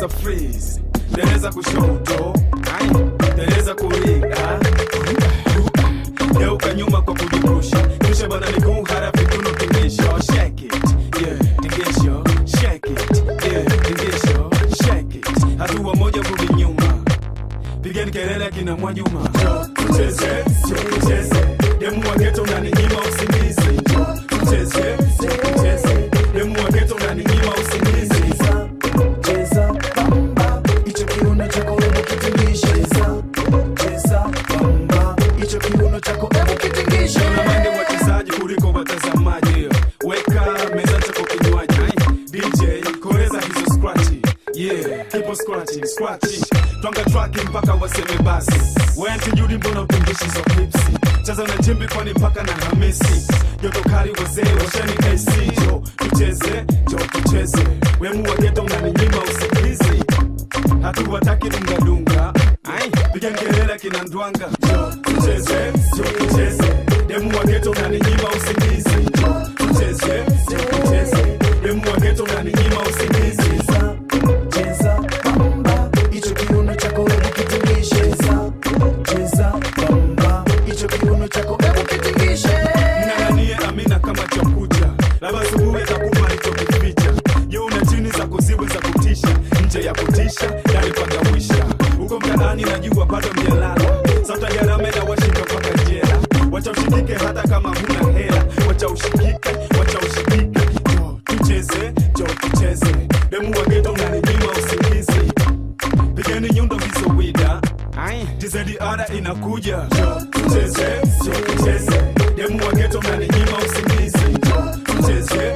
ongeza freeze dereza kushoto Ai, dereza kulia geuka nyuma kwa kujirusha kisha bana miguu harafu kiuno tingisho shake it yeah tingisho shake it yeah tingisho shake it hatua moja rudi nyuma pigeni kelele kina Mwajuma tucheze tucheze demu wa ghetto unaninyima usingizi tucheze tucheze demu wa ghetto unaninyima usingizi cheza bamba hicho kiuno chako hebu kitingishe cheza bamba hicho kiuno chako hebu kitingishe Tunamande wachezaji kuliko watazamaji weka meza chako kinywaji DJ koleza hizo scratchy yeah kipo scratchy scratchy twanga track mpaka waseme basi wenti judi mbona utungishi hizo clipsi cheza na jimbi kwani mpaka na hamisi joto kali wazee washani KC jo tucheze jo tucheze wemu wa ghetto unaninyima usingizi hatuwataki dungadunga Ai, piga kelele kina ndwanga jo tucheze jo tucheze demu wa ghetto unaninyima usingizi jo tucheze jo tucheze demu wa ghetto unaninyima usingizi cheza bamba hicho kiuno chako hebu kitingishe cheza bamba hicho kiuno chako hebu kitingishe mng'ang'anie amina kama chakucha labda asubuhi atakupa alichokificha juu na chini za kuziwe za kutisha nje ya kutisha ndani pagawisha huko mtaani najua bado mjalala sasa jarame na washika mpaka jela wacha ushikike hata kama huna hela wacha ushikike wacha ushikike jo tucheze jo tucheze demu wa ghetto unaninyima usingizi pigeni nyundo hizo wida tizediada inakuja jo tucheze jo tucheze demu wa ghetto unaninyima usingizi jo tucheze